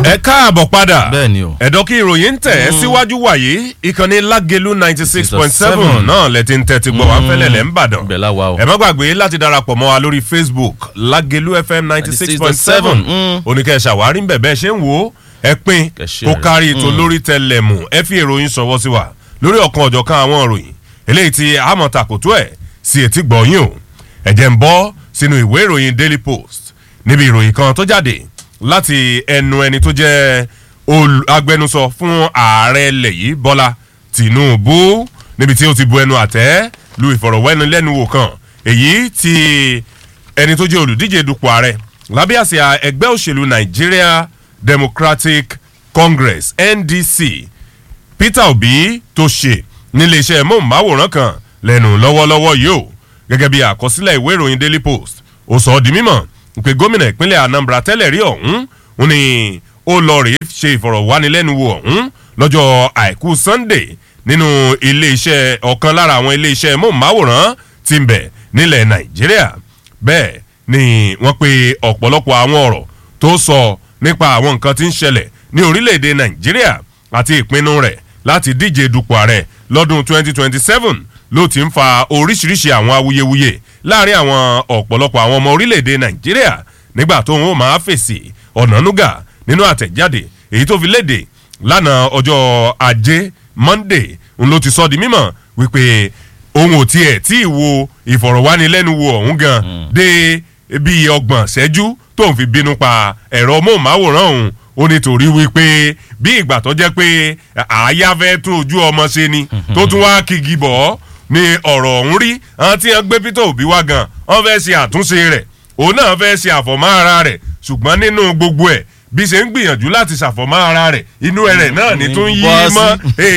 ẹ káàbọ̀ padà Bẹ́ẹ̀ ni o. ẹ̀dọ́ kí ìròyìn ń tẹ̀ ẹ́ síwájú wàyí ìkànnì lágẹ̀lú ninety six point seven náà lẹ́tí ń tẹ́tí gbọ́ wá fẹ́lẹ̀ lẹ́ ń bàdàn Ibẹ̀ la wà o. ẹ má gbàgbé láti darapọ̀ mọ́ wa lórí facebook lágẹ̀lú fm ninety six point seven Mm. oníkẹ́ ṣàwárí ń bẹ̀ bẹ́ẹ̀ ṣe ń wò ó ẹ pín Kẹ́ share kó rẹ̀. kárí ètò lórí tẹlẹmù ẹ fi ìròyìn ṣọwọ́ sí wa lórí ọ̀kan ọ̀jọ̀kan àwọn ìròyìn eléyìí tí àmọ̀ tàkótó ẹ̀ sí etí gbọ̀nyìn o ẹ̀jẹ̀ ń bọ́ sínú ìwé ìròyìn daily post níbi ìròyìn kan tó jáde láti ẹnu ẹni tó jẹ́ olù- agbẹnusọ fún ààrẹ ilẹ̀ yìí bọ́lá tìǹbù níbi tí ó ti bu ẹnu àtẹ́ lu ìfọ̀rọ̀wẹ́nilẹ́nuwò kan èyí tí ẹni tó jẹ́ olùdíje dupò ààrẹ lábẹ́ àsíá ẹgbẹ́ òṣèlú nigeria democratic congress ndc peter obi tó ṣe níléeṣẹ́ móhùnmáwòrán kan lẹ́nu lọ́wọ́lọ́wọ́ yìí o gẹ́gẹ́ bí àkọsílẹ̀ ìwé ìròyìn daily post ó sọ ọ́ di mímọ̀ pé gómìnà ìpínlẹ̀ anambra tẹ́lẹ̀ rí ọ̀hún ó ní ó lọ rèé ṣe ìfọ̀rọ̀wánilẹ́nuwò ọ̀hún lọ́jọ́ àìkú sunday nínú iléeṣẹ́ ọ̀kan lára àwọn iléeṣẹ́ móhùnmáwòrán tí ń bẹ nílẹ̀ nàìjíríà bẹ́ẹ̀ ni wọ́n pe ọ̀pọ̀lọpọ̀ àwọn ọ̀rọ̀ tó sọ nípa àwọn nǹkan tí ń ṣẹlẹ̀ ní orílẹ̀-èdè nàìjíríà àti ìpinnu rẹ̀ láti díje dupò ààrẹ lọ́dún 2027 ló ti ń fa oríṣiríṣi àwọn awuyewuye láàrin àwọn ọ̀pọ̀lọpọ̀ àwọn ọmọ orílẹ̀-èdè nàìjíríà nígbà tó ń ó máa fèsì ọ̀nànúgà nínú àtẹ̀jáde èyí tó fi léde lánàá ọjọ́ ajé monday ń ló ti sọ di mímọ̀ wípé òun ò tiẹ̀ tí ì wo ìfọ̀rọ̀wánilẹ́nuwò ọ̀hún gan dé bíi ọgbọ̀n ṣẹ́jú tó ń fi bínú pa ẹ̀rọ móhùnmáwòrán òun ó nítorí wípé bí ìgbà tó jẹ́ pé àáyá fẹ́ tún ojú ọmọ ṣe ni tó tún wá kigi bọ̀ ọ́ ni ọ̀rọ̀ ọ̀hún rí àwọn tí wọ́n gbé peter obi wá gan wọ́n fẹ́ ṣe àtúnṣe rẹ̀ òun náà fẹ́ ṣe àfọ̀mọ́ ara rẹ̀ ṣùgbọ́n nínú gbogbo ẹ̀ bí ṣe ń gbìyànjú láti ṣàfọ̀mọ́ ara rẹ̀ inú ẹ̀rẹ̀ náà ni tún yí Bọ́ sí. mọ́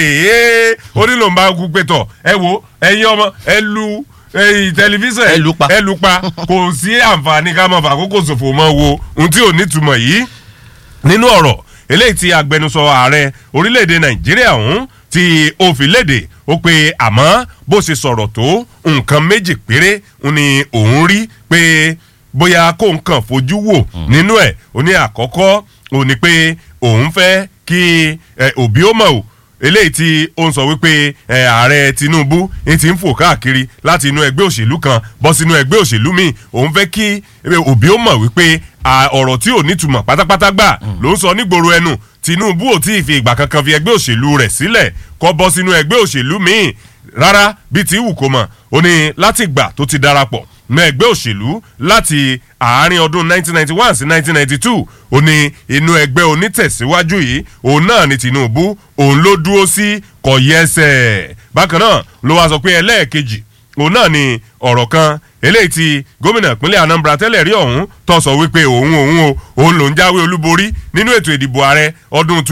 èèyàn ó nílò ń bá kú pé tọ̀ ẹ wo ẹ̀yin ọmọ ẹ lu ẹ̀yin tẹlifíṣàn Ẹ lù pa. ẹ lù pa kò sí àǹfààní ká máa fàkókò ṣòfò mọ́ wo ohun tí ò nítumọ̀ yìí nínú ọ̀rọ̀ eléyìí tí agbẹnusọ ààrẹ orílẹ̀-èdè nàìjíríà ọ̀hún tí ó fi léde ó pe àmọ́ bó ṣe sọ̀rọ̀ tó nǹkan méjì péré ń ni òun rí pé bóyá kó nǹkan fojú wò nínú ẹ̀ ó ní àkọ́kọ́ ó ní pé òun fẹ́ kí ẹ, òbí ó mọ̀ o eléyìí tí ó ń sọ wípé ẹ, ààrẹ tinubu ń ti ń fò káàkiri láti inú ẹgbẹ́ òṣèlú kan bọ́ sínú ẹgbẹ́ òṣèlú míì òun fẹ́ kí ẹ, òbí ó mọ̀ wípé à, ọ̀rọ̀ tí ò nítumọ̀ pátápátá gbà ló ń sọ nígboro ẹnu tinubu ò tí ì fi ìgbà kankan fi ẹgbẹ́ òṣèlú rẹ̀ sílẹ̀ kọ́ bọ́ sínú ẹgbẹ́ òṣèlú míì rárá bíi ti wù kó mọ̀ ó ní láti gbà tó ti darapọ̀ mọ ẹgbẹ́ òṣèlú láti àárín ọdún 1991 sí 1992 ó ní inú ẹgbẹ́ onítẹ̀síwájú yìí òun náà ni tinubu òun ló dúró sí kọ̀yẹ́sẹ̀ bákan náà ló wá sọ pé ẹlẹ́ẹ̀kejì òun náà ni ọ̀rọ̀ kan eléyìí tí gómìnà ìpínlẹ̀ anambra tẹ́lẹ̀ rí ọ̀hún tó sọ wípé òun òun o òun lòún jáwé olúborí nínú ètò ìdìbò ààrẹ ọdún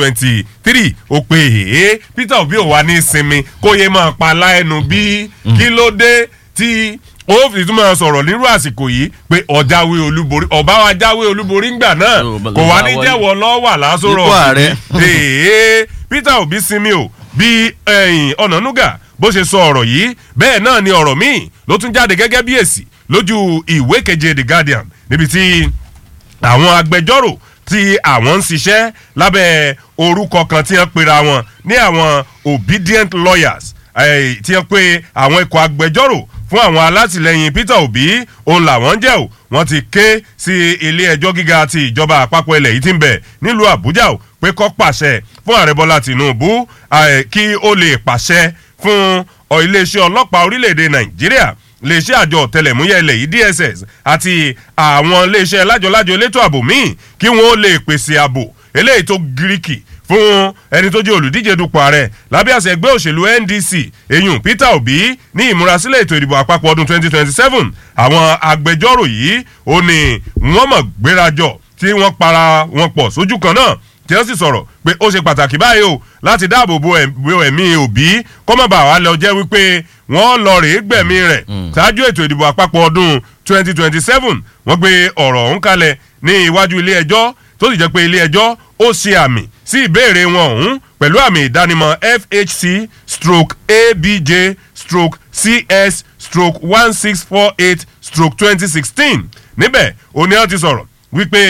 2023 ó pe èé peter obi ò wá ní sinmi kó yé máa pa láẹnu bí kí ló dé tí ó fi tún máa sọ̀rọ̀ nírú àsìkò yìí pé ọ̀jáwé olúborí ọba wa jáwé olúborí ńgbà náà Yóò bá- kò wá ní bá wọlé. jẹ́wọ́ lọ́wọ́ àlásòrò Ipò ààrẹ. èé peter obi sinmi o bí ẹ̀yìn ọ̀nànúgà bó ṣe sọ ọ̀rọ̀ yìí bẹ́ẹ̀ náà ni ọ̀rọ̀ míì ló tún jáde gẹ́gẹ́ bí èsì lójú ìwé keje the guardian níbi tí àwọn agbẹjọ́rò tí àwọn ń ṣiṣẹ́ lábẹ́ orúkọ kan tí wọ́n pera wọn ní àwọn obedient lawyers eh, tí wọ́n pe àwọn ikọ̀ agbẹjọ́rò fún àwọn alátìlẹyìn peter obi òun làwọn jẹ́ o wọ́n ti ké sí ilé ẹjọ́ gíga ti ìjọba àpapọ̀ ilẹ̀ yìí ti ń bẹ̀ nílùú àbújá o pé kó pàṣẹ fún ààrẹ bọ́lá tìǹbù eh, kí ó lè pàṣẹ fún ọ iléeṣẹ́ ọlọ́pàá orílẹ̀-èdè nàìjíríà iléeṣẹ́ àjọ ọ̀tẹlẹ̀múyẹ́ ilẹ̀ yìí dss àti àwọn iléeṣẹ́ lájọlájọ elétò ààbò míì kí wọ́n lè pèsè ààbò eléyìí tó gíríkì fún ẹni tó jẹ́ olùdíje dupò ààrẹ lábẹ́ àṣẹ ẹgbẹ́ òṣèlú ndc eyín peter obi ní ìmúrasílẹ̀ ètò ìdìbò àpapọ̀ ọdún 2027 àwọn agbẹjọ́rò yìí ó ní wọ́n mọ̀ gbérajọ tí wọ́n para wọn pọ̀ sójú kan náà tí wọ́n sì sọ̀rọ̀ pé ó ṣe pàtàkì báyìí o láti dáàbò bo ẹ̀m- bo ẹ̀mí òbí kọ́mọ̀bà wa lọ jẹ́ wípé wọ́n lọ rèé gbẹ̀mí rẹ̀ ṣáájú ètò ìdìbò àpapọ̀ ọdún 2027 wọ́n gbé ọ̀rọ̀ ọ̀hún kalẹ̀ ní iwájú ilé ẹjọ́ tó sì jẹ́ pé ilé ẹjọ́ ó ṣe àmì sí ìbéèrè wọn ọ̀hún pẹ̀lú àmì ìdánimọ̀ fhc stroke abj stroke cs stroke one six four eight stroke twenty sixteen níbẹ̀ òní wọn ti sọ̀rọ̀ wípé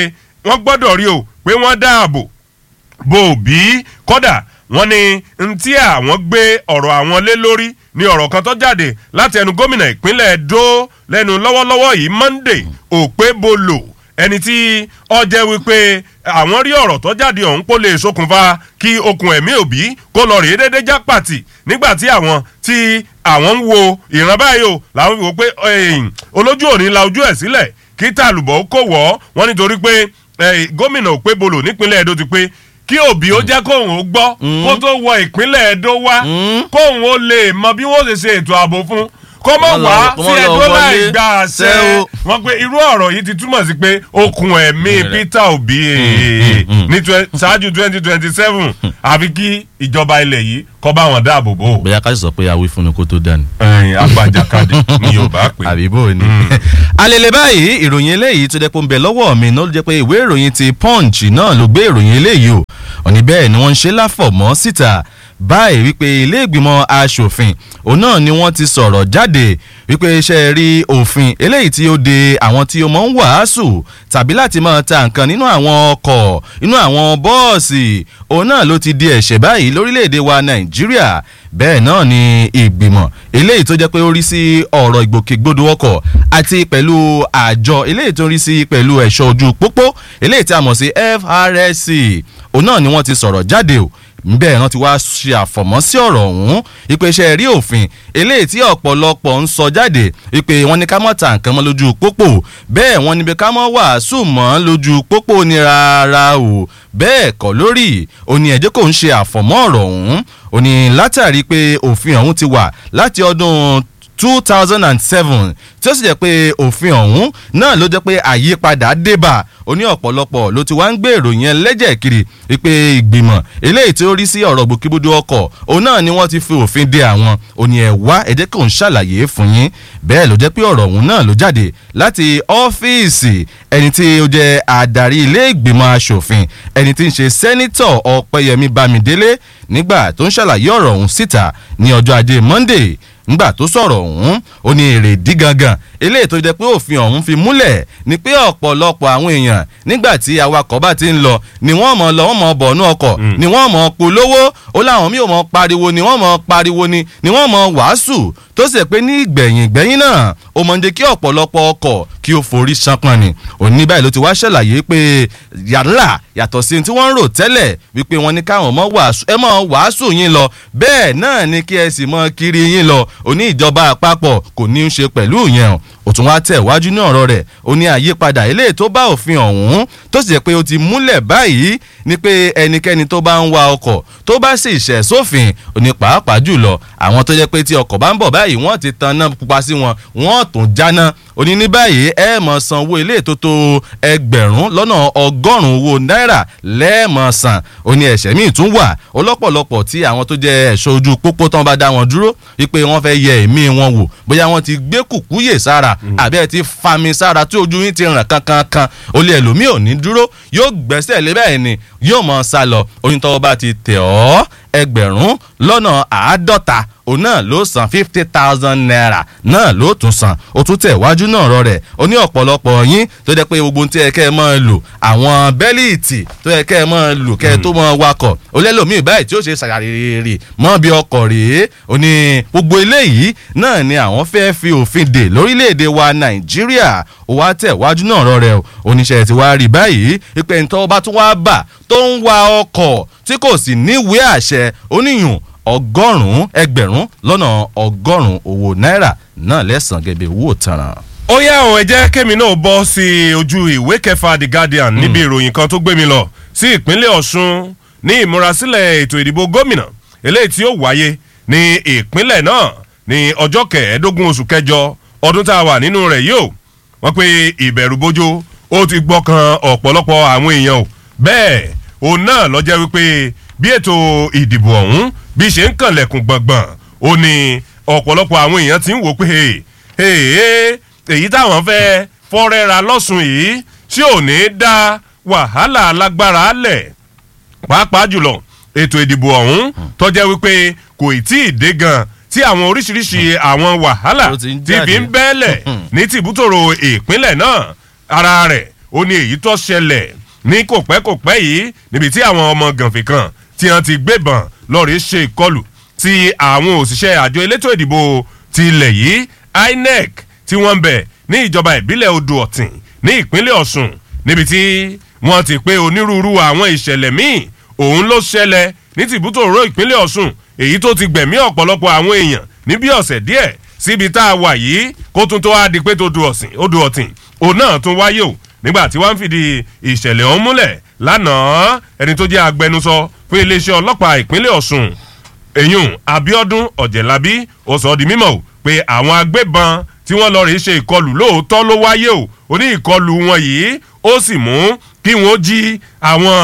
wọ́n gbọ́dọ̀ rí o pé wọ́n dáàbò bò bí kọ́dà wọ́n ní ntí àwọn gbé ọ̀rọ̀ àwọn lé lórí ní ọ̀rọ̀ kan tó jáde láti ẹnu gómìnà ìpínlẹ̀ Edo lẹ́nu lọ́wọ́lọ́wọ́ yìí Monday Okpebholo ẹni tí ó jẹ́ wípé àwọn rí ọ̀rọ̀ tó jáde ọ̀hún kó lè ṣokùnfà kí okùn ẹ̀mí òbí kó lọ rèé dédé já pàtì nígbà tí àwọn tí àwọn ń wo ìran báyìí o làwọn fi wò pé olójú òní la ojú ẹ̀ sílẹ̀ kí tàlùbọ̀ kò wọ́ wọ́n nítorí pé gómìnà Okpebholo nípínlẹ̀ Edo ti pé kí òbí ó jẹ́ kóun ó gbọ́ kó tó wọ ìpínlẹ̀ Edo wá kóun ó lè mọ bí wọ́n ṣe ṣe ètò ààbò fún kó mọ̀ wá sí Edo láì gba àṣẹ wọn pé irú ọ̀rọ̀ yìí ti túmọ̀ sí pé okùn ẹ̀mí Peter Obi ní ṣáájú twenty twenty seven àfi kí ìjọba ilẹ̀ yìí kọ́ bá wọn dáàbò bò. bóyá ká sì sọ pé awí fún ni kó tó dání. agbájakadì ni Yorùbá pè. àbí bò ní. alele báyìí ìròyìn eléyìí tó jẹ́ pé ń bẹ lọ́wọ́ mi náà ló jẹ́ pé ìwé ìròyìn ti Punch náà ló gbé ìròyìn eléyìí o òní bẹ́ẹ̀ ni wọ́n ń ṣe láfọ̀mọ́ síta báyìí wípé ilé ìgbìmọ̀ asòfin òun náà ni wọ́n ti sọ̀rọ̀ jáde wípé iṣẹ́ rí òfin eléyìí tí ó de àwọn tí ó mọ̀ ń wàásù tàbí láti máa ta nǹkan nínú àwọn ọkọ̀ nínú àwọn bọ́ọ̀sì òun náà ló ti di ẹ̀ṣẹ̀ báyìí lórílẹ̀‐èdè wa Nàìjíríà bẹ́ẹ̀ náà ni ìgbìmọ̀ eléyìí tó jẹ́ pé ó rí sí ọ̀rọ̀ ìgbòkègbodò ọkọ̀ àti pẹ̀lú àjọ eléyìí tó rí sí pẹ̀lú ẹ̀ṣọ́ ojú pópó eléyìí tí a mọ̀ sí FRSC òun náà ni wọ́n ti sọ̀rọ̀ jáde o bẹ́ẹ̀ náà ti wá ṣe àfọ̀mọ́ sí ọ̀rọ̀ ọ̀hún ìpè iṣẹ́ rí òfin eléyìí tí ọ̀pọ̀lọpọ̀ ń sọ jáde ìpè wọn ní ká mọ̀ ta nǹkan mọ́ lójú pópó bẹ́ẹ̀ wọn níbi ká mọ̀ wàásù mọ́ lójú pópó ní rárá o bẹ́ẹ̀ kọ́ lórí òní ẹ̀jẹ̀ kò ń ṣe àfọ̀mọ́ ọ̀rọ̀ ọ̀hún òní látàrí pé òfin ọ̀hún ti wà láti ọdún two thousand and seven tí ó sì jẹ́ pé òfin ọ̀hún náà ló jẹ́ pé àyípadà débà ó ní ọ̀pọ̀lọpọ̀ ló ti wá ń gbé ìròyìn ẹlẹ́jẹ̀ kiri wípé ìgbìmọ̀ eléyìí tí ó rí sí ọ̀rọ̀ gbòkègbodò ọkọ̀ òun náà ni wọ́n ti fi òfin de àwọn òní ẹ̀ wá ẹ̀jẹ̀ kò ń ṣàlàyé fún yín bẹ́ẹ̀ ló jẹ́ pé ọ̀rọ̀ ọ̀hún náà ló jáde láti ọ́fíìsì ẹni tí ó jẹ́ adarí ilé ìgbìmọ̀ asòfin ẹni tí ń ṣe sẹ́nítọ̀ ọ̀pẹ́yẹmí bámidélé nígbà tó ń ṣàlàyé ọ̀rọ̀ ọ̀hún síta ní ọjọ́ ajé monday ngbà tó sọ̀rọ̀ ọ̀hún ó ní èrèdí gangan eléyìí tó jẹ́ pé òfin ọ̀hún fi múlẹ̀ ni pé ọ̀pọ̀lọpọ̀ àwọn èèyàn nígbà tí awakọ̀ bá ti ń lọ ni wọ́n mọ̀ lọ wọ́n mọ̀ bọ̀nú ọkọ̀ ni wọ́n mọ̀ polówó ó láwọn míì ò mọ̀ pariwo ni wọ́n mọ̀ pariwo ni ni wọ́n mọ̀ wàásù tó sì pé ní ìgbẹ̀yìn ìgbẹ̀yìn náà ó mọ̀ ń jẹ́ kí ọ̀pọ̀lọpọ̀ ọkọ̀ kí ó forí ṣánpọ́n ni òní báyìí ló ti wá ṣàlàyé pé yàrá yàtọ̀ sí tí wọ́n ń rò tẹ́lẹ̀ wípé wọ́n ní káwọn mọ̀ wàásù ẹ mọ̀ wàásù yín lọ bẹ́ẹ̀ náà ni kí ẹ sì mọ̀ kiri yín lọ òní ìjọba àpapọ̀ kò ní í ṣe pẹ̀lú ìyẹn o ó tún wá tẹ̀ wájú ní ọ̀rọ̀ rẹ̀ ó ní àyípadà eléyìí tó bá òfin ọ̀hún tó sì jẹ́ pé ó ti múlẹ̀ báyìí ni pé ẹnikẹ́ni tó bá ń wa ọkọ̀ tó bá sì ṣẹ̀ sófin ó ní pàápàá jùlọ àwọn tó jẹ́ pé tí ọkọ̀ bá ń bọ̀ báyìí wọ́n ti tan náà pupa sí wọn wọ́n tún jáná ó ní ní báyìí ẹ mọ̀ san owó ilé tó tó ẹgbẹ̀rún lọ́nà ọgọ́rùn-ún owó náírà lẹ́ẹ̀mọ̀ san ó ní ẹ̀ṣẹ̀ míì tún wà ọlọ́pọ̀lọpọ̀ tí àwọn tó jẹ́ ẹ̀ṣọ́ ojú pópó tán bá dá wọn dúró wípé wọ́n fẹ́ yẹ ẹ̀mí wọn wò bóyá wọ́n ti gbé kùkúyè sára àbí ẹ ti fami sára tí ojú yín ti ràn kankankan ó lé ẹlòmíì ò ní dúró yóò gbẹ́sẹ̀ lé bẹ́ẹ̀ ni yóò mọ̀ sá lọ oyún tọ́wọ́ bá ti tẹ̀ ọ́ ẹgbẹ̀rún lọ́nà àádọ́ta òun náà ló san fifty thousand naira náà ló tún san ó tún tẹ̀ wájú náà rọ rẹ̀ ó ní ọ̀pọ̀lọpọ̀ yín tó jẹ́ pé gbogbo tí ẹ kẹ́ ẹ máa lò àwọn bẹ́líìtì tó yẹ kẹ́ ẹ máa lò kẹ́ ẹ tó máa wakọ̀ ó lẹ́lòmíì báyìí tí ó ṣe ṣàrèrè mọ́ bí ọkọ̀ rèé ó ní gbogbo eléyìí náà ni àwọn fẹ́ fi òfin dè lórílẹ̀‐èdè wa nàìjíríà ó wá tẹ̀ wájú náà rọ rẹ̀ oníṣẹ́ ti wá rí báyìí ìpè ntọ́ bá tún wá bà tó ń wa ọkọ̀ tí kò sì níwèé àṣẹ oníyùn ọgọ́rùn-ún ẹgbẹ̀rún lọ́nà ọgọ́rùn-ún owó náírà náà lẹ́sàn gẹ́gẹ́ owó tanràn. ó yá o ẹ jẹ́ kémi náà bọ́ sí ojú ìwé kẹfà the guardian níbi ìròyìn kan tó gbé mi lọ sí ìpínlẹ̀ ọ̀ṣun ní ìmúrasílẹ̀ ètò ìdìbò gómìnà eléyìí tí ó wáyé ní ìpínlẹ̀ náà ní ọjọ́ kẹẹ̀ẹ́dógún oṣù kẹjọ ọdún tá a wà nínú rẹ̀ yìí o wọ́n pe ìbẹ̀rù bójó ó ti gbọ́kàn ọ̀pọ̀lọpọ̀ àwọn èèyàn o bẹ́ẹ̀ òun náà lọ jẹ́ wípé bí ètò ìdìbò ọ̀hún bí ṣe ń kànlẹ̀kùn gbọ̀ngbọ̀n ó ní ọ̀pọ̀lọpọ̀ àwọn èèyàn ti ń wò pé èyí táwọn fẹ́ fọ́rẹ́ra lọ́sùn yìí tí ò ní dá wàhálà alágbára lẹ̀ pàápàá jùlọ ètò ìdìbò ọ̀hún tó jẹ́ wípé kò tí ì dé gan tí àwọn oríṣiríṣi àwọn wàhálà ti fi ń bẹ́ẹ̀lẹ̀ ní tìbútòrò ìpínlẹ̀ náà ara rẹ̀ ó ní èyí tó ṣẹlẹ̀ ní kò pẹ́ kò pẹ́ yìí níbi tí àwọn ọmọ gànfẹ̀ kan tí wọ́n ti gbébọn lọ́ọ̀rì ṣe ìkọlù tí àwọn òṣìṣẹ́ àjọ elétò ìdìbò ti ilẹ̀ yìí inec tí wọ́n ń bẹ̀ ní ìjọba ìbílẹ̀ odò ọ̀tìn ní ìpínlẹ̀ ọ̀sùn níbi tí wọ́n ti pé onírúurú àwọn ìṣẹ̀lẹ̀ míì òun ló ṣẹlẹ̀ ní tìbútòrò ìpínlẹ̀ ọ̀sùn èyí tó ti gbẹ̀mí ọ̀pọ̀lọpọ̀ àwọn èèyàn ní bí ọ̀sẹ̀ díẹ̀ síbi tá a wà yìí kó tún tó wá di pé tó odò ọ̀tìn òun náà tún wáyé o nígbà tí wọ́n ń fìdí ìṣẹ̀lẹ̀ ọ̀hún múlẹ̀ lánàá ẹni tó jẹ́ agbẹnusọ fún iléeṣẹ́ ọlọ́pàá ìpínlẹ̀ ọ̀sùn èyún abiodun ọ̀jẹ̀lábí ó sọ di mímọ̀ pé àwọn agbébọn tí wọ́n lọ rèé ṣe ìkọlù lóòótọ́ ló wáyé o ó ní ìkọlù wọn yìí ó sì mú kí wọ́n jí àwọn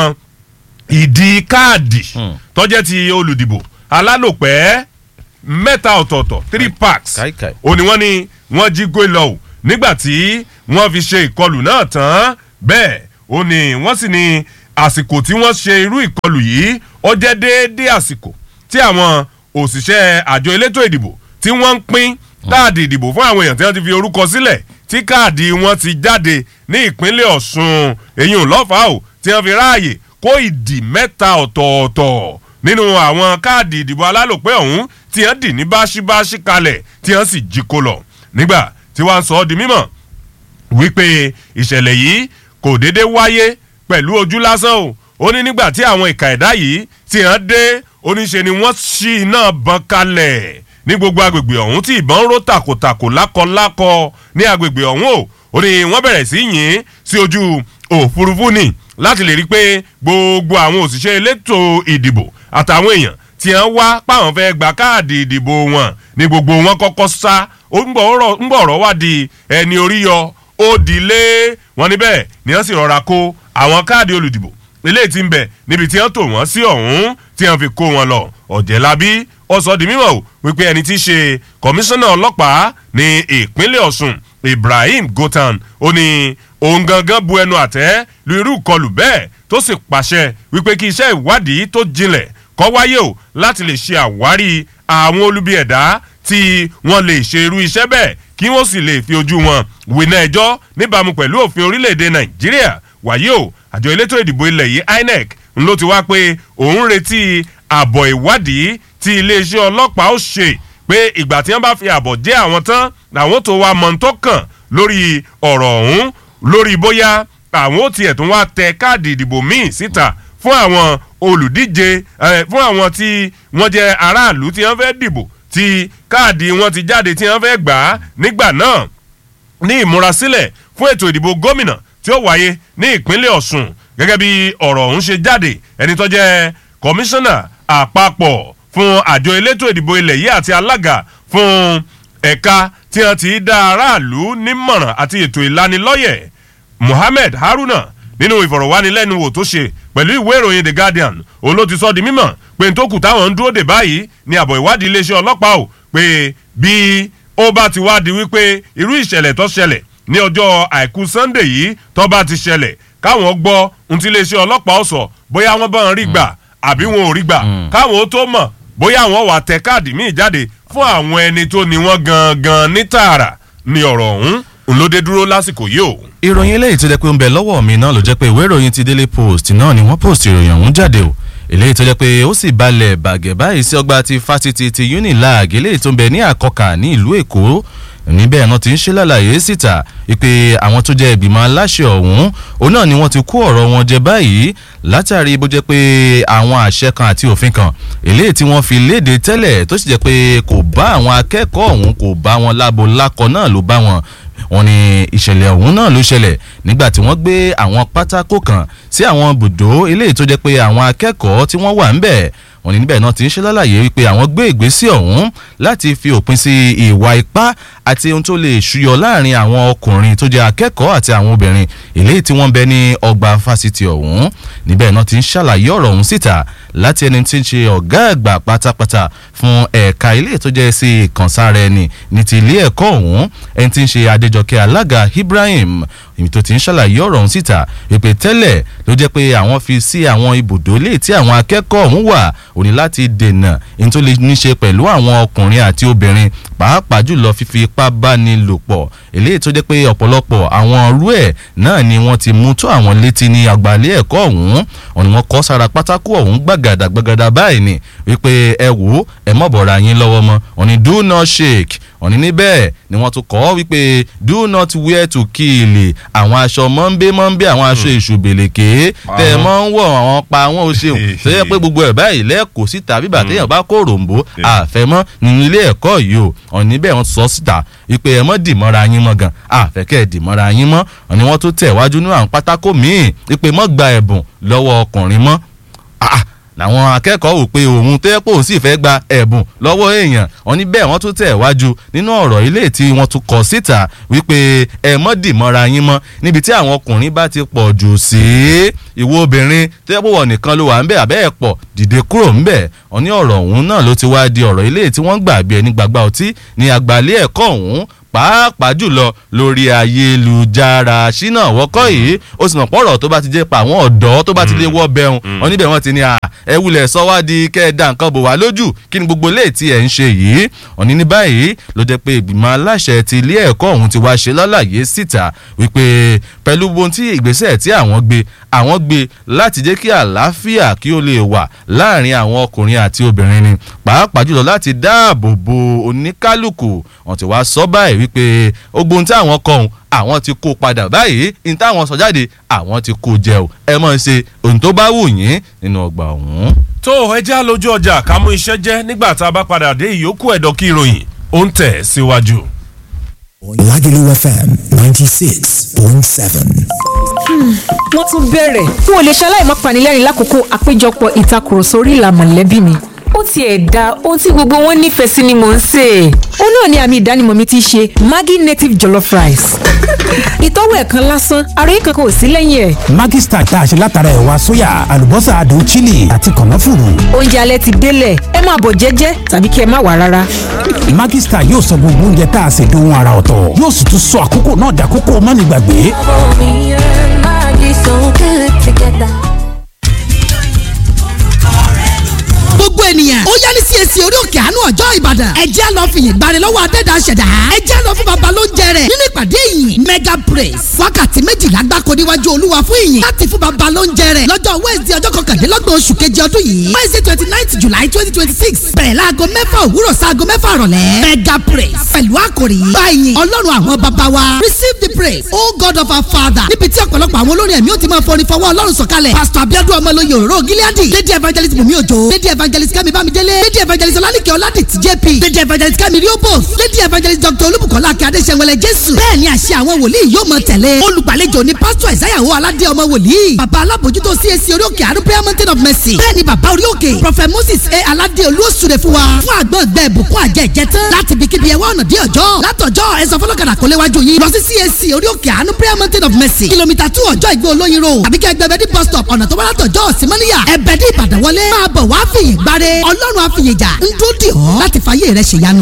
ìdí káàdì tọ́jẹ́ ti olùdìbò alálòpẹ́ mẹ́ta ọ̀tọ̀ọ̀tọ̀ three packs ó ní wọ́n ní wọ́n jí gbé lọ o nígbà tí wọ́n fi ṣe ìkọlù náà tán bẹ́ẹ̀ ó ní wọ́n sì ní àsìkò tí wọ́n ṣe irú ìkọlù yìí ó jẹ́ déédéé àsìkò tí àwọn òṣìṣẹ́ àjọ elétò ìdìbò tí wọ́n ń pín káàdì ìdìbò fún àwọn èèyàn tí wọ́n ti fi orúkọ sílẹ̀ tí káàdì wọn ti jáde ní ìpínlẹ̀ ọ̀ṣun èyí ò lọ́fàá o tí wọ́n fi ráàyè kó ìdì mẹ́ta ọ̀tọ̀ọ̀tọ̀ nínú àwọn káàdì ìdìbò alálòpẹ́ ọ̀hún tí wọ́n dì ní báṣíbáṣí kalẹ̀ tí wọ́n sì jí kó lọ nígbà tí wọ́n sọ ọ́ di mímọ̀ wípé ìṣẹ̀lẹ̀ yìí kò déédé wáyé pẹ̀lú ojú lásán o ó ní nígbà tí àwọn ìka ẹ̀dá yìí tí wọ́n dé oníṣe ni wọ́n ṣí iná bọn kalẹ̀ ní gbogbo agbègbè ọ̀hún tí ìbọn ró tàkòtàkò lákọlákọ ní agbègbè ọ̀hún o ó ní wọ́n bẹ̀rẹ̀ sí yìn sí ojú òfurufú ni láti lè rí i pé gbogbo àwọn òṣìṣẹ́ elétò ìdìbò àtàwọn èèyàn tí wọ́n wá páwọn fẹ́ gba káàdì ìdìbò wọn ní gbogbo wọn kọ́kọ́ sá ó ń bọ̀ ọ̀rọ̀ wá di ẹni orí yọ ó dilé wọn níbẹ̀ ni wọ́n sì rọra kó àwọn káàdì olùdìbò eléyìí ti ń bẹ̀ níbi tí wọ́n tò wọ́n sí ọ̀hún tí wọ́n fi kó wọn lọ ọ̀jẹ̀lábí ó sọ di mímọ̀ o wípé ẹni tí í ṣe kọmíṣánná ọlọ́pàá ní ìpínlẹ̀ ọ̀sùn ibrahim gotan ó ní òun gangan bu ẹnu àtẹ́ lu irú ìkọlù bẹ́ẹ̀ tó sì pàṣẹ wípé kí iṣẹ́ ìwádìí tó jinlẹ̀ kọ́ wáyé o láti lè ṣe àwárí àwọn olubi ẹ̀dá tí wọ́n lè ṣe irú iṣẹ́ bẹ́ẹ̀ kí wọ́n sì lè fi ojú wọn wìnà ẹjọ́ níbàámu pẹ̀lú òfin orílẹ̀-èdè nàìjíríà wàyí o àjọ elétò ìdìbò ilẹ̀ yìí inec ń ló ti wá pé òun retí àbọ̀ ìwádìí tí iléeṣẹ́ ọlọ́pàá ó ṣe pé ìgbà tí wọ́n bá fi àbọ̀ jẹ́ àwọn tán làwọn tó wá mọ̀ntọ́ kàn lórí ọ̀rọ̀ ọ̀hún lórí bóyá àwọn ó tiẹ̀ tún wá tẹ káàdì ìdìbò míì síta fún àwọn olùdíje fún àwọn tí wọ́n jẹ́ aráàlú tí wọ́n fẹ́ dìbò tí káàdì wọn ti jáde tí wọ́n fẹ́ gbà á nígbà náà ní ìmúrasílẹ̀ fún ètò ìdìbò gómìnà tí ó wáyé ní ìpínlẹ̀ ọ̀sùn gẹ́gẹ́ bí ọ̀rọ̀ ọ̀hún ṣe jáde ẹni tó jẹ́ kọmíṣánná àpapọ̀ fún àjọ elétò ìdìbò ilẹ̀ yìí àti alága fún ẹ̀ka tí wọ́n ti dá aráàlú nímọ̀ràn àti ètò ìlanilọ́yẹ̀ mohammed haruna nínú ìfọ̀rọ̀wánilẹ́nuwò tó ṣe pẹ̀lú ìwé ìròyìn the guardian òun ló ti sọ di mímọ̀ pé n tó kù táwọn ń dúró dè báyìí ni àbọ̀ ìwádìí iléeṣẹ́ ọlọ́pàá ò pé bí ó bá ti wá di wípé irú ìṣẹ̀lẹ̀ tó ṣẹlẹ̀ ní ọjọ́ àìkú sunday yìí tó bá ti ṣẹlẹ̀ káwọn gbọ́ ohun tí iléeṣẹ́ ọlọ́pàá ó sọ bóyá wọ́n bá ń rí gbà àbí wọn ò rí gbà káwọn ó tó mọ̀ bóyá àwọn wà tẹ káàdì míì jáde fún àwọn ẹni tó ní wọ́n gangan ní tààrà ni ọ̀rọ̀ ọ̀hún ńlọdẹ dúró lásìkò yìí o. ìròyìn eléyìí tó jẹ́ pé ń bẹ lọ́wọ́ mi náà ló jẹ́ pé ìwé ìròyìn ti daily post náà ni wọ́n post ìròyìn ọ̀hún jáde o eléyìí tó jẹ́ pé ó sì balẹ̀ bàgẹ́ báyìí sí ọgbà ti fásitì ti unilag eléyìí tó ń bẹ ní àkọkà ní ìlú èkó níbẹ̀ náà ti ń ṣe lálàyé síta pé àwọn tó jẹ́ ìgbìmọ̀ aláṣẹ ọ̀hún òun náà ni wọ́n ti kó ọ̀rọ̀ wọn jẹ báyìí látàrí bó jẹ́ pé àwọn àṣẹ kan àti òfin kan eléyìí tí wọ́n fi léde tẹ́lẹ̀ tó sì jẹ́ pé kò bá àwọn akẹ́kọ̀ọ́ ọ̀hún kò bá wọn lábo lákọ náà ló bá wọn wọ́n ní ìṣẹ̀lẹ̀ ọ̀hún náà ló ṣẹlẹ̀ nígbà tí wọ́n gbé àwọn pátákó kan sí àwọn bùdó eléyìí tó jẹ́ pé àwọn akẹ́kọ̀ọ́ tí wọ́n wà ń bẹ̀ wọ́n ní níbẹ̀ náà ti ń ṣe lálàyé wípé àwọn gbé ìgbésẹ̀ ọ̀hún láti fi òpin sí ìwà ipá àti ohun tó lè ṣúyọ láàrin àwọn ọkùnrin tó jẹ́ akẹ́kọ̀ọ́ àti àwọn obìnrin eléyìí tí wọ́n bẹ ní ọgbà fásitì ọ̀hún níbẹ̀ náà ti ń ṣàlàyé ọ̀rọ̀ ọ̀hún síta láti ẹni tí ń ṣe ọ̀gá àgbà pátápátá fún ẹ̀ka ilé tó jẹ́ sí ìkànsára ẹni ní ti ilé ẹ̀kọ́ ọ̀hún ẹni tí ń ṣe adéjọkẹ́ alága ibrahim èmi tó ti ń ṣàlàyé ọ̀rọ̀ ọ̀hún síta wípé tẹ́lẹ̀ ló jẹ́ pé àwọn fi sí àwọn ibùdó lè tí àwọn akẹ́kọ̀ọ́ ọ̀hún wà ó ní láti dènà ní tó lè ní ṣe pẹ̀lú àwọn ọkùnrin àti obìnrin pàápàá jùlọ fífi ipá báni lò pọ̀ eléyìí tó jẹ́ pé ọ̀pọ̀lọpọ̀ àwọn ọrú ẹ̀ náà ni wọ́n ti mú tó àwọn létí ní àgbàlẹ̀ ẹ̀kọ́ ọ̀hún wọn ni wọ́n kọ́ sára pátákó ọ̀hún gbàgàdà gbàgàdà báyìí ni wípé ẹ wò ó ẹ mọ̀ bọ̀ra yín lọ́wọ́ mọ́ wọn ni do not shake wọn ni níbẹ̀ ni wọ́n tún kọ́ wípé do not wear to kill àwọn aṣọ mọ́ńbé mọ́ńbé àwọn aṣọ èṣù bèlèké tẹ́ ẹ mọ́ ń wọ̀ àwọn pa àwọn ò ṣeun tó yẹ pé gbogbo ẹ̀ báyìí lẹ́ẹ̀kọ́ síta bíbà téèyàn bá kó ròǹbó àfẹ́mọ́ nínú ilé ẹ̀kọ́ yìí o wọn níbẹ̀ wọ́n sọ síta wípé ẹ mọ́ dìmọ́ra yín mọ́ gan àfẹ́kẹ́ dìmọ́ra yín mọ́ wọn ni wọ́n tún tẹ̀ wájú ní àwọn pátákó míì wípé mọ́ gba ẹ̀bùn lọ́wọ́ ọkùnrin mọ́ làwọn akẹ́kọ̀ọ́ wò pé òun tẹ́ pò sì fẹ́ gba ẹ̀bùn lọ́wọ́ èèyàn wọn ní bẹ́ẹ̀ wọ́n tún tẹ̀ wájú nínú ọ̀rọ̀ ilé tí wọ́n tún kọ síta wípé ẹ mọ́ dìmọ́ra yín mọ́ níbi tí àwọn ọkùnrin bá ti pọ̀ jù sí ìwọ obìnrin tẹ́ pò wọ̀ nìkan ló wà ń bẹ̀ àbẹ́ ẹ̀ pọ̀ dìde kúrò ń bẹ̀ wọn ní ọ̀rọ̀ ọ̀hún náà ló ti wá di ọ̀rọ̀ ilé tí wọ́n gbà bí ẹni gbàgbà ọtí ní àgbàlẹ̀ ẹ̀kọ́ ọ̀hún pàápàá jùlọ lórí ayélujára ṣínà wọ́kọ́ yìí ó sì mọ̀ pọ̀rọ̀ tó bá ti jẹ́ pa àwọn ọ̀dọ́ tó bá ti lè wọ́ bẹ́hùn wọn níbẹ̀ wọ́n ti ní ẹ wulẹ̀ sọ wá di kẹ́ẹ̀dá nǹkan bò wá lójú kí ni gbogbo ilé tí ẹ̀ ń ṣe yìí òní ní báyìí ló jẹ́ pé ìgbìmọ̀ aláṣẹ ti ilé ẹ̀kọ́ ọ̀hún ti wá ṣe lálàyé síta wípé pẹ̀lú ohun tí ìgbésẹ̀ tí àwọn gbé àwọn gbé láti jẹ́ kí àlàáfíà kí ó lè wà láàrin àwọn ọkùnrin àti obìnrin ni pàápàá jùlọ láti dáàbò bo oníkálukú wọn ti wá sọ báyìí wípé ogbon tí àwọn kọ ohun àwọn ti kó padà báyìí ní táwọn sọ jáde àwọn ti kó jẹ o ẹ mọ̀ ṣe ohun tó bá wù yín nínú ọgbà ọ̀hún. tó ẹ já lójú ọjà ká mú iṣẹ́ jẹ́ nígbà tá a bá padà dé ìyókù ẹ̀dọ̀ kí ìròyìn ó ń tẹ̀ síwájú. Lagelu FM ninety six point seven. wọ́n tún bẹ̀rẹ̀ n ò lè ṣaláì má panilẹ́rìn lákòókò àpéjọpọ̀ ìtakùrọ̀sọ orí ìlà mọ̀lẹ́bí mi ó tiẹ̀ da ohun tí gbogbo wọn nífẹ̀ẹ́ sí ni mò ń sè é. ó náà ni àmì ìdánimọ̀ mi ti ṣe Maggi native jollof rice. ìtọ́wò ẹ̀ kan lásán ara yìí kankan ò sí lẹ́yìn ẹ̀. Maggi star tá a ṣe látara ẹ̀wà sóyà àlùbọ́sà adùn chili àti kànáfùrù. oúnjẹ alẹ́ ti délẹ̀ ẹ máa bọ̀ jẹ́jẹ́ tàbí kí ẹ má wà rárá. Maggi star yóò sọ gbogbo oúnjẹ tá a ṣe dohun ara ọ̀tọ̀ yóò sì tún sọ àkókò náà dàkókò mọ́nìgbàgbé. Me and Maggie so good together. gbogbo ènìyàn ó yá ní CAC orí òkè àánú ọjọ́ ìbàdàn ẹ jẹ́ lọ fìyìn gbani lọ́wọ́ adẹ́dá ṣẹ̀dá ẹ jẹ́ lọ fún baba ló ń jẹrẹ nínú ìpàdé yìí mega praise wákàtí méjìlá gbáko níwájú olúwa fún ìyìn láti fún baba ló ń jẹrẹ lọ́jọ́ wednesday ọjọ́ kọkàndínlọ́gbọ̀n oṣù kejì ọdún yìí wednesday twenty ninth july twenty twenty six bẹ̀rẹ̀ láago mẹ́fà òwúrọ̀ sáago mẹ́fà rọ̀lẹ́ mega praise pẹ̀lú àkòrí báyìí ọlọ́run àwọn baba wa receive the praise o god of our father níbi tí ọ̀pọ̀lọpọ̀ àwọn olórin ẹ̀mí ó ti máa fọrin fọwọ́ ọlọ́run sọ̀kalẹ̀ pastor abiodun ọmọlóye òróró gileadi lady evangelist bùnmi òjò lady evangelist kẹ́mi bámidélé lady evangelist ọlálìkẹ́ ọládìtì jp lady evangelist kẹ́mi riobos lady evangelist dr olúbùkọ́lá akẹ́ adéṣẹ́wẹlẹ jésù bẹ́ẹ̀ ni àṣẹ àwọn wòlíì yóò mọ tẹ̀lé olùgbàlejò ni pásítọ̀ ìsáyàwó aládé ọmọ wòlíì bàbá alábòjútó cac orí òkè àrùn prayer mountain of mercy bẹ́ẹ̀ ni bàbá orí òkè prophet moses a aládé olúwòsùrè fún wa fún àgbọn ẹgbẹ́ ìbùkún àjẹ ìjẹtán láti ibikíbi ẹwà ọ̀nà dé ọjọ́ látọjọ́ ẹ̀sọ́ fọlọ́kadà kò léwájú yín lọ sí cac orí òkè àrùn prayer mountain of mercy kìlómítà two ọjọ́ ìgbó olóyin road àbíkẹ́ ẹgbẹ́ bẹ́ẹ̀ ní bus stop ọ̀nà tó wá látọjọ́ símọ́níyà ẹ̀bẹ̀ ní ìbàdàn wọlé máa bọ̀ wá fìyìn gbáre ọlọ́run àfìyèjà ń dúró dì ọ́ láti fàyè rẹ̀ ṣèyanu.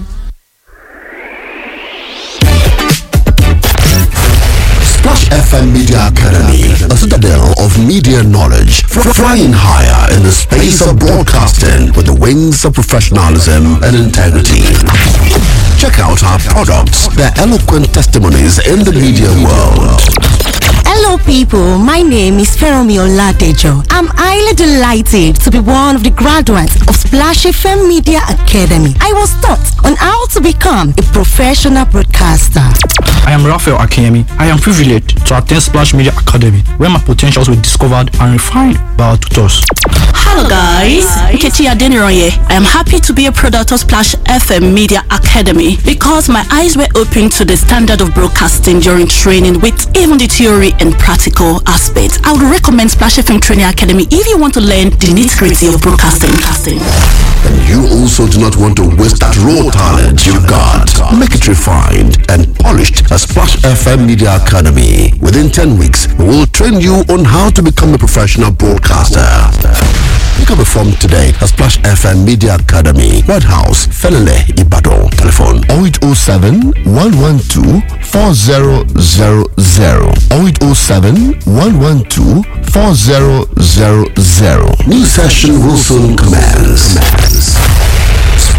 Splash FM Media Academy, a citadel of media knowledge, fr- flying higher in the space of broadcasting with the wings of professionalism and integrity. Check out our products, their eloquent testimonies in the media world. Hello, people. My name is Feromi Oladejo. I'm highly delighted to be one of the graduates of Splash FM Media Academy. I was taught on how to become a professional broadcaster. I am Raphael Akemi. I am privileged to attend Splash Media Academy, where my potentials were discovered and refined by our tutors. Hello guys, Nkechi Adeniroye. I am happy to be a product of Splash FM Media Academy because my eyes were opened to the standard of broadcasting during training with even the theory and practical aspects. I would recommend Splash FM Training Academy if you want to learn the nitty-gritty of broadcasting. And you also do not want to waste that raw talent you've got. Make it refined and polished at Splash FM Media Academy. Within 10 weeks, we will train you on how to become a professional broadcaster. Pick up a form today at Splash FM Media Academy, White House, Felele, Ibadan. Telephone 0807 112 4000 0807 112 4000. New session will soon commence.